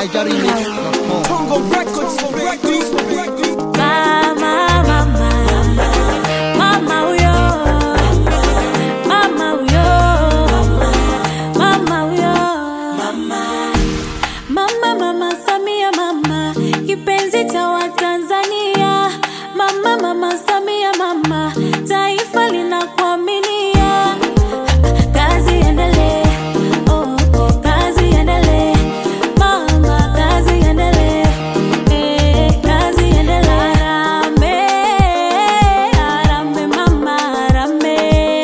NigerRemix.com. Congo Records, Records, Records. Mama, mama, mama huyo, mama huyo, mama huyo, mama, mama Samia, mama kipenzi cha Watanzania, mama, mama Samia, mama taifa linakuaminia. Kazi endelee, oh, oh, kazi endelee, mama, kazi endelee, eh, kazi endelee. Harambee, harambee, mama, harambee.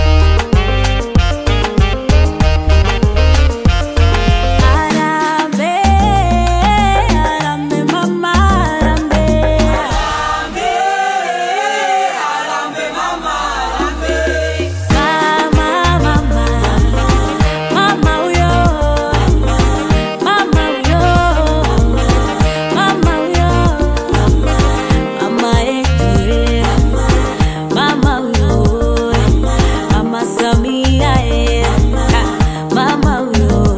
Harambee, harambee, mama, harambee. Mama, mama, mama huyo, mama huyo, mama huyo, mama yetu, eh. mama huyo, mama Samia, eh. mama huyo.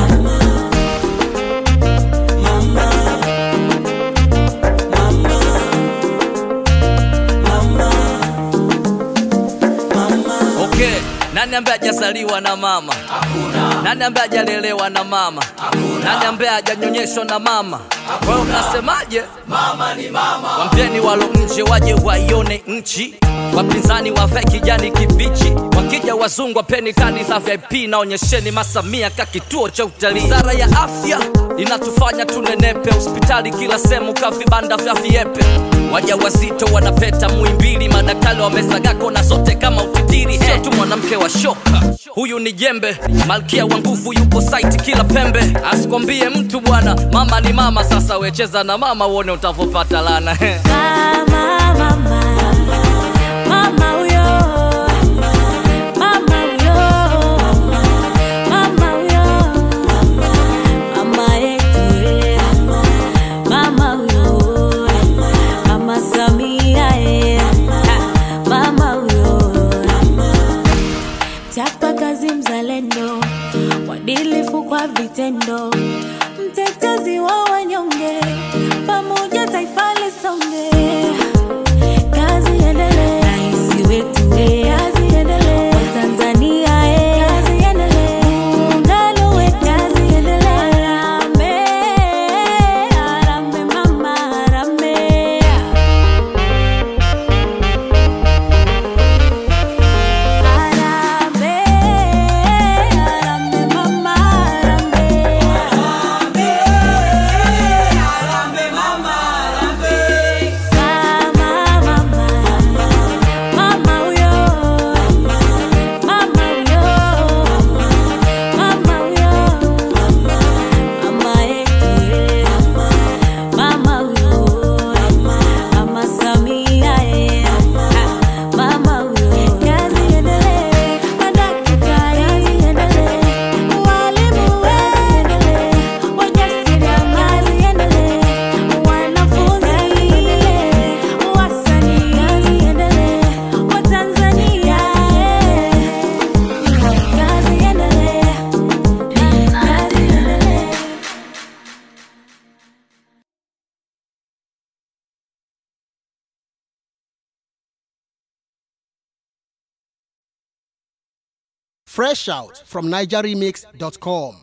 Okay, nani ambaye hajazaliwa na mama? Hakuna. Nani ambaye hajalelewa na mama? Hakuna. Nani ambaye hajanyonyeshwa na mama? Kwa hiyo mnasemaje? Mama ni mama. Wambieni walo nje waje waione nchi, wapinzani wavae kijani kibichi, wakija wazungu wapeni kadi za VIP na onyesheni masamia ka kituo cha utalii. Wizara ya afya inatufanya tunenepe, hospitali kila sehemu ka vibanda vya viepe waja wazito wanapeta muimbili, madaktari wamesagako na zote kama utitiri. Sio tu mwanamke wa shoka, huyu ni jembe, malkia wa nguvu yupo site kila pembe. Asikwambie mtu bwana, mama ni mama. Sasa wecheza na mama uone utavopata lana Mama, mama, mama huyo, mama huyo, mama huyo, mama yetu, eh. mama huyo, mama Samia, eh. mama huyo, chapa kazi, mzalendo, mwadilifu kwa vitendo, mtetezi wa wanyonge, pamoja taifa lisonge. Kazi endelee, rais wetu eh, kazi endelee, Watanzania eh, kazi endelee, muungano wetu, kazi endelee. Harambee, harambee mama, harambee. Harambee, harambee mama, harambee. Mama, mama, mama huyo, mama huyo, mama huyo, mama yetu, eh. mama huyo, mama Samia, eh. mama huyo. Kazi endelee, madaktari, kazi endelee, walimu, kazi endelee, wajasiriamali, endelee, wanafunzi, endelee, wasanii, kazi endelee, Watanzania, eh. kazi endelee, kazi endelee. Fresh out from NigerRemix.com.